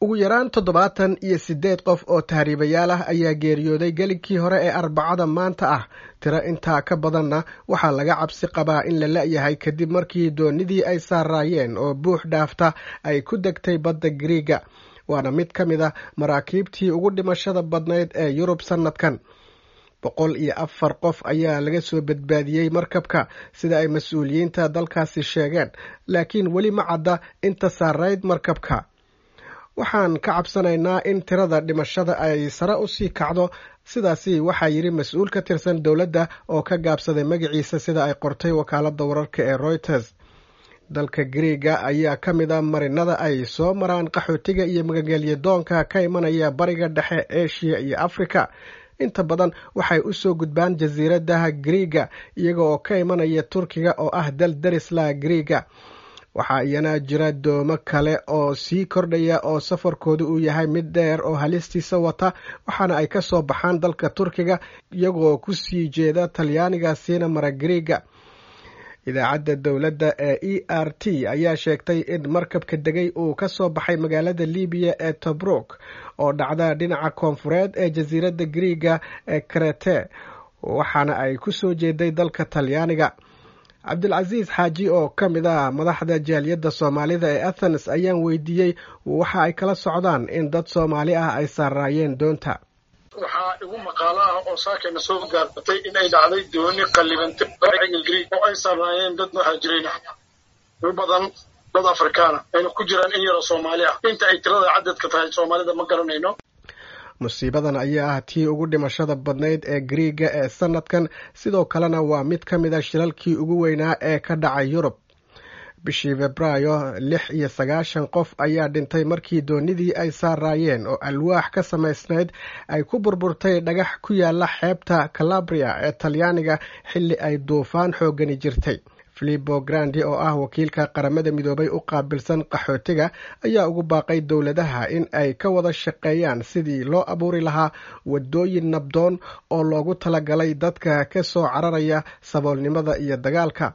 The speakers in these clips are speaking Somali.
ugu yaraan toddobaatan iyo siddeed qof oo tahriibayaal ah ayaa geeriyooday gelinkii hore ee arbacada maanta ah tiro intaa ka badanna waxaa laga cabsi qabaa in la la-yahay kadib markii doonidii ay saaraayeen oo buux dhaafta ay ku degtay badda griiga waana mid ka mid a maraakiibtii ugu dhimashada badnayd ee yurub sannadkan boqol iyo afar qof ayaa laga soo badbaadiyey markabka sida ay mas-uuliyiinta dalkaasi sheegeen laakiin weli ma cadda inta saarayd markabka waxaan ka cabsanaynaa in tirada dhimashada ay sare u sii kacdo sidaasi waxaa yidhi mas-uul ka tirsan dowladda oo ka gaabsaday magaciisa sida ay qortay wakaaladda wararka ee reuters dalka griiga ayaa ka mid a marinada ay soo maraan qaxootiga iyo magagelya doonka ka imanaya bariga dhexe eshiya iyo afrika inta badan waxay u soo gudbaan jasiiradaha griiga iyaga oo ka imanaya turkiga oo ah dal darisla griiga waxaa iyana jira doomo kale oo sii kordhaya oo safarkoodu uu yahay mid dheer oo halistiisa wata waxaana ay ka soo baxaan dalka turkiga iyagoo ku sii jeeda talyaaniga siina mara griiga idaacadda dowladda ee e r t ayaa sheegtay in markabka degay uu ka soo baxay magaalada libiya ee tobruk oo dhacda dhinaca koonfureed ee jasiiradda griiga ee krete waxaana ay ku soo jeeday dalka talyaaniga cabdilcasiis xaaji oo ka mid ah madaxda jaaliyadda soomaalida ee athens ayaan weydiiyey waxa ay kala socdaan in dad soomaali ah ay saaraayeen doonta waxaa igu maqaalo ah oo saakayna soo gaartay in ay dhacday dooni qallibantay griig oo ay saaraayeen dad muhaajiriin ah u badan dad afrikaana ayna ku jiraan in yaroo soomaali ah inta ay tirada cadadka tahay soomaalida ma garanayno musiibadan ayaa ah tii ugu dhimashada badnayd ee griiga ee sanadkan sidoo kalena waa mid ka mid a shilalkii ugu weynaa ee ka dhacay yurub bishii febraayo lix iyo sagaashan qof ayaa dhintay markii doonidii ay saaraayeen oo alwaax ka samaysnayd ay ku burburtay dhagax ku yaala xeebta calabria ee talyaaniga xilli ay duufaan xoogani jirtay filipo grandi oo ah wakiilka qaramada midoobay u qaabilsan qaxootiga ayaa ugu baaqay dowladaha in ay ka wada shaqeeyaan sidii loo abuuri lahaa wadooyin nabdoon oo loogu talagalay dadka ka soo cararaya saboolnimada iyo dagaalka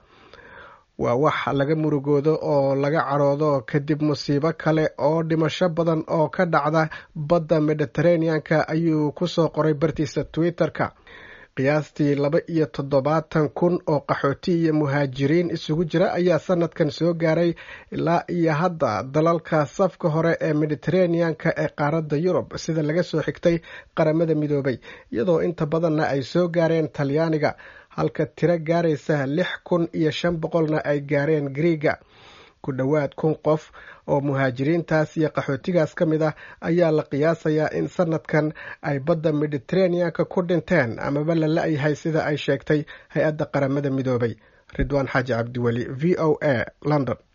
waa wax laga murugoodo oo laga cadhoodo kadib musiibo kale oo dhimasho badan oo ka dhacda badda mediteraneanka ayuu ku soo qoray bartiisa twitter-ka qiyaastii laba iyo toddobaatan kun oo qaxooti iyo muhaajiriin isugu jira ayaa sanadkan soo gaaray ilaa iyo hadda dalalka safka hore ee mediteraneanka ee qaaradda yurub sida laga soo xigtay qaramada midoobay iyadoo inta badanna ay soo gaareen talyaaniga halka tiro gaaraysa lix kun iyo shan boqolna ay gaareen griiga ku dhowaad kun qof oo muhaajiriintaas iyo qaxootigaas ka mid ah ayaa la qiyaasayaa in sanadkan ay badda mediteraneanka ku dhinteen amaba la la-yahay sida ay sheegtay hay-adda qaramada midoobay ridwaan xaaji cabdiweli v o a london